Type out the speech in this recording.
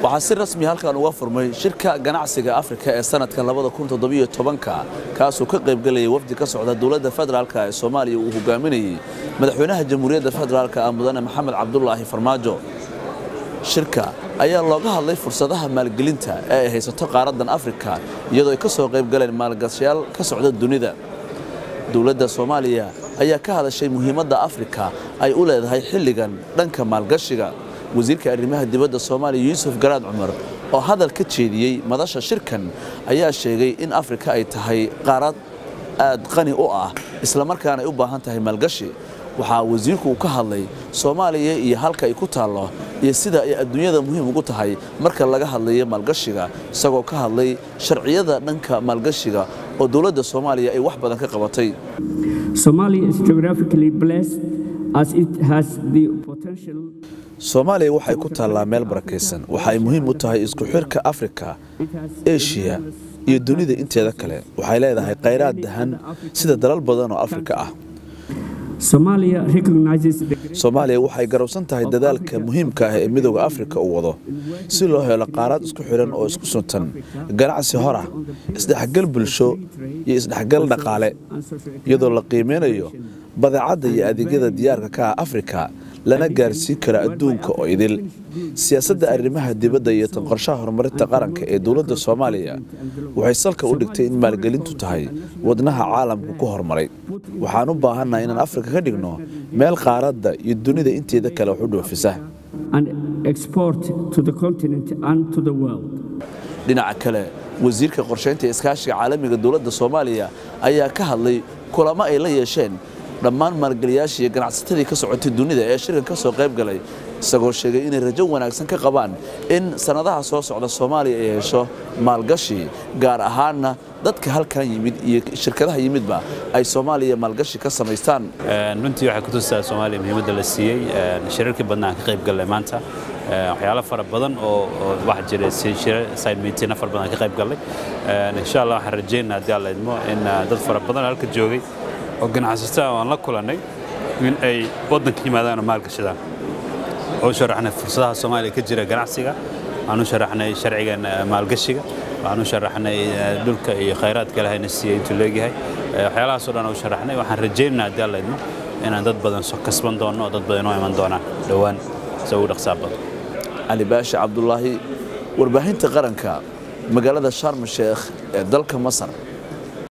waxaa si rasmi halkan uga furmay shirka ganacsiga afrika ee sanadkan ka kaasoo ka qaybgelayay wafdi ka socda dowladda federaalk ee soomaaliya uu hogaaminayey madaxweynaha jamhuuriyadda federaalk ah mudane maxamed cabdulaahi farmaajo shirka ayaa looga hadlay fursadaha maalgelinta ee ay haysato qaaraddan afrika iyadoo ay ka soo qaybgaleen maalgashayaal ka socda dunida dowladda soomaaliya ayaa ka hadashay muhiimadda afrika ay u leedahay xilligan dhanka maalgashiga wasiirka arrimaha dibadda soomaaliya yuusuf garaad cumar oo hadal ka jeediyey madasha shirkan ayaa sheegay in afrika ay tahay qaarad aad qani u ah islamarkaana ay u baahan tahay maalgashi waxaa wasiirku uu ka hadlay soomaaliya iyo halka ay ku taallo iyo sida ay adduunyada muhiim ugu tahay marka laga hadlayo maalgashiga isagoo ka hadlay sharciyada dhanka maalgashiga oo dowladda soomaaliya ay wax badan ka qabatay soomaaliya waxay ku taallaa meel barakaysan waxa ay muhiim u tahay isku xirka afrika eshiya iyo dunida inteeda kale waxay leedahay khayraad dahan sida dalal badan oo afrika ah soomaaliya waxay garowsan tahay dadaalka muhiimka ah ee midooda afrika uu wado si loo helo qaarad isku xidhan oo isku suntan ganacsi hor ah isdhexgal bulsho iyo isdhexgal dhaqaale iyadoo la qiimeynayo badeecadda iyo adeegyada diyaarka ka ah afrika lana gaarsiin kara adduunka oo idil siyaasadda arrimaha dibadda iyo tan qorshaha horumarinta qaranka ee dowladda soomaaliya waxay salka u dhigtay in maalgelintu tahay wadnaha caalamku ku horumaray waxaan u baahannahay inaan afrika ka dhigno meel qaaradda iyo dunida inteeda kale wax u dhoofisa dhinaca kale wasiirka qorshaynta iskaashiga caalamiga dowladda soomaaliya ayaa ka hadlay kulamo ay la yeesheen dhammaan maalgeliyaashii iyo ganacsatadii ka socotay dunida ee shirkan ka soo qayb galay isagoo sheegay inay rajo wanaagsan ka qabaan in sannadaha soo socda soomaaliya ay hesho maalgashi gaar ahaanna dadka halkan yimid iyo shirkadaha yimidba ay soomaaliya maalgashi ka samaystaan runtii waxay kutusaa soomaaliya muhiimadda la siiyey shirarkii badna aan ka qayb gallay maanta waxyaalo fara badan oo waxa jira side meeting fara badan aan ka qayb gallay insha allah waxaan rajaynaa haddii alla idmo in dad fara badan halka joogay oo ganacsataa aan la kulannay in ay waddanka yimaadaan oo maalgashadaan oo u sharaxnay fursadaha soomaaliya ka jira ganacsiga waxaan u sharaxnay sharcigan maalgashiga waxaan u sharaxnay dhulka iyo khayraadka ilahayna siiyey intuu leegyahay waxyaalahaasoo dhan u sharaxnay waxaan rajaynaynaa haddii alla idmo inaan dad badan soo kasban doonno oo dad badan inoo iman doonaan dhowaan se ugu dhaqsaa badan cali baashi cabdulaahi warbaahinta qaranka magaalada sharm sheekh ee dalka masar